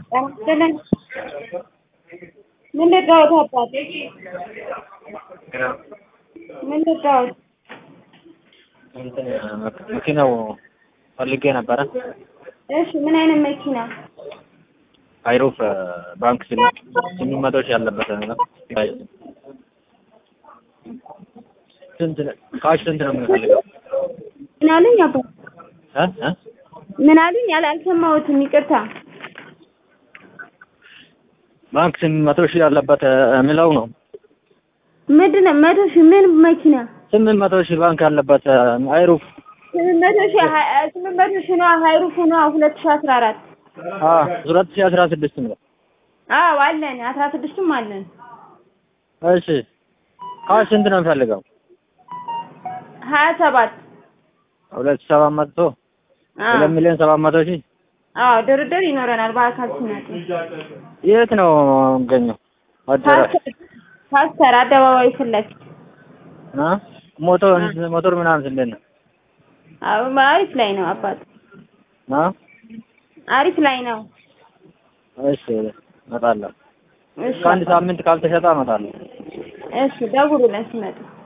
ይስጥልኝ። ምን ልርዳዎት አባቴ? ምን ልርዳዎት? እንትን መኪናው ፈልጌ ነበረ። እሺ ምን አይነት መኪና? አይሩፍ ባንክ ስምንት ስምንት መቶ ሺህ ያለበት ነው። ስንት ነው? ካሽ ስንት ነው የምንፈልገው? ምን አሉኝ አባ? እ እ ምን አሉኝ? ያለ አልሰማሁትም፣ ይቅርታ። ባንክ ስምንት መቶ ሺህ ያለበት የሚለው ነው። ምንድን ነው መቶ ሺህ ምን መኪና? ስምንት መቶ ሺህ ባንክ ያለበት አይሩፍ ስምንት መቶ ሺህ ሀ- ስምንት መቶ ሺህ ነዋ ሀይሩፍ ነዋ ሁለት ሺህ አስራ አራት አ ሁለት ሺህ አስራ ስድስት ነው። አዎ አለን አስራ ስድስትም አለን። እሺ ካሽ ስንት ነው የምፈልገው? ሀያ ሰባት ሁለት ሺህ ሰባት መቶ አዎ ሁለት ሚሊዮን ሰባት መቶ ሺህ አዎ ድርድር ይኖረናል በአካል ሲመጡ። የት ነው የምገኘው? አዳራሽ ፓስተር ፓስተር አደባባይ ፊት ለፊት አ ሞቶር ሞቶር ምናምን እንዴት ነው? አዎ አሪፍ ላይ ነው አባት አ አሪፍ ላይ ነው። እሺ እመጣለሁ። እሺ ከአንድ አባት። ሳምንት ካልተሸጠ እመጣለሁ። እሺ ደውሉልን ሲመጡ።